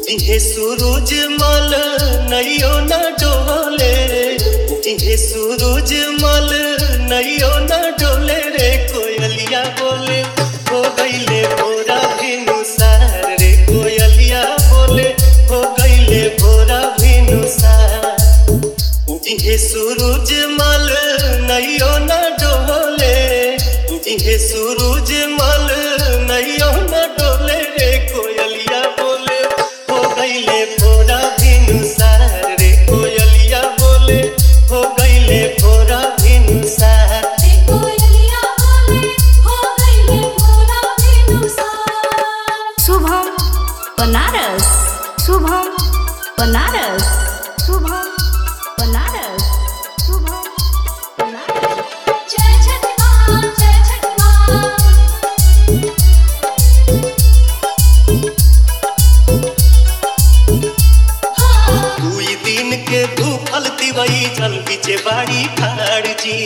इहे सूरज मल नैयो न डोले इहे सूरज मल नैयो न डोले रे कोयलिया बोले हो गईले भोरा भिनुसार रे कोयलिया बोले हो गईले भोरा भिनुसार इहे सूरज मल नैयो न डोले इहे सूरज मल नैयो न डोले रे कोयलिया बोले हो गईले भोरा भिनुसार रे कोयलिया बोले हो गईले भोरा भिनुसार देखो यलिया बोले हो गईले भोरा बेनुसार शुभम बनारस शुभम बनारस शुभम बनारस शुभम बनारस जय छठ मां जय छठ मां हाँ दुई दिन के भूखल तिवई जल बिचे बाड़ी खाड़ जी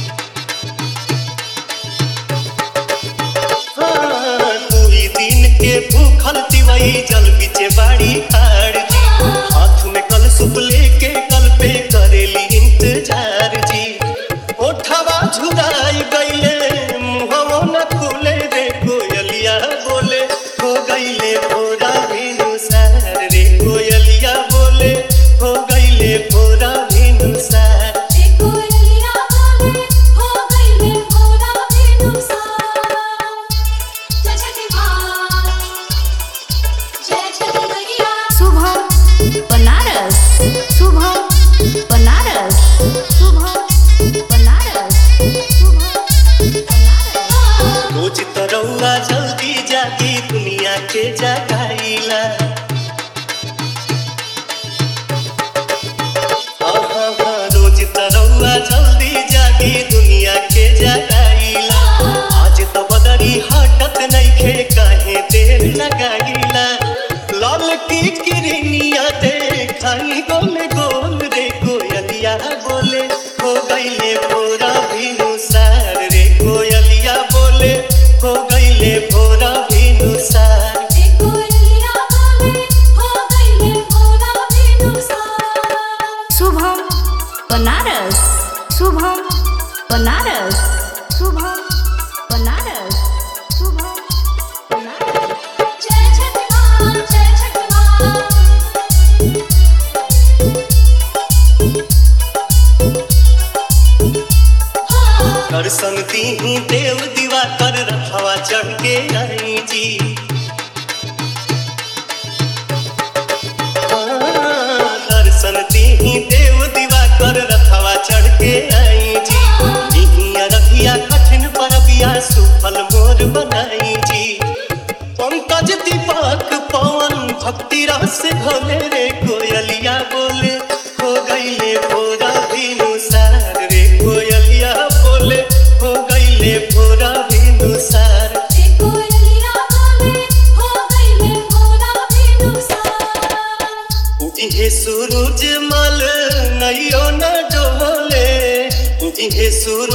हाँ, दुई दिन के भूखल तिवई जल बिचे बाड़ी खाड़ जी हाथ में कल सुप लेके कल पे करेली इंतजार जी ओठवा झुराई गईले मुहवो न खुले रे कोयलिया बोले हो गईले भोरा भिनुसार रे कोयलिया बोले हो गईले भोरा भिनुसार देखो यलिया बोले हो गईले भोरा बेनुसार जय छठ मां जय छठ मैया शुभम बनारस शुभम बनारस शुभम बनारस शुभम बनारस रोज तरौआ जल्दी जागी दुनिया के जगाईला आहा, रोज तरौआ जल्दी जागी दुनिया के जगाईला आज तो बदरी हटत नइखे काहे देर लगाईला लाल की किरनिया देखाई गोल गोल रे कोयलिया बोले हो गईले भोरा भिनुसार रे कोयलिया बोले हो गईले भोरा भिनुसार देखो यलिया बोले हो गईले भोरा बेनुसार शुभम बनारस शुभम बनारस शुभम बनारस शुभम बनारस जय छठ मां जय छठ मां हाँ दर्शन दीही देव दीवा कर रखवा चढ़ के आई जी हाँ, दर्शन दीही देव दीवा कर रखवा चढ़ के आई जी दिहिया रखिया कठिन परबिया सुफल मोर बनाई जी पंकज दीपक पवन भक्ति रस भोले रे कोयलिया बोले हो गईले भोरा भिनुसार रे कोयलिया बोले हो गईले भोरा भिनुसार देखो यलिया बोले हो गईले भोरा बेनुसार इहे सूरज मल नैयो न डोले इहे सूरज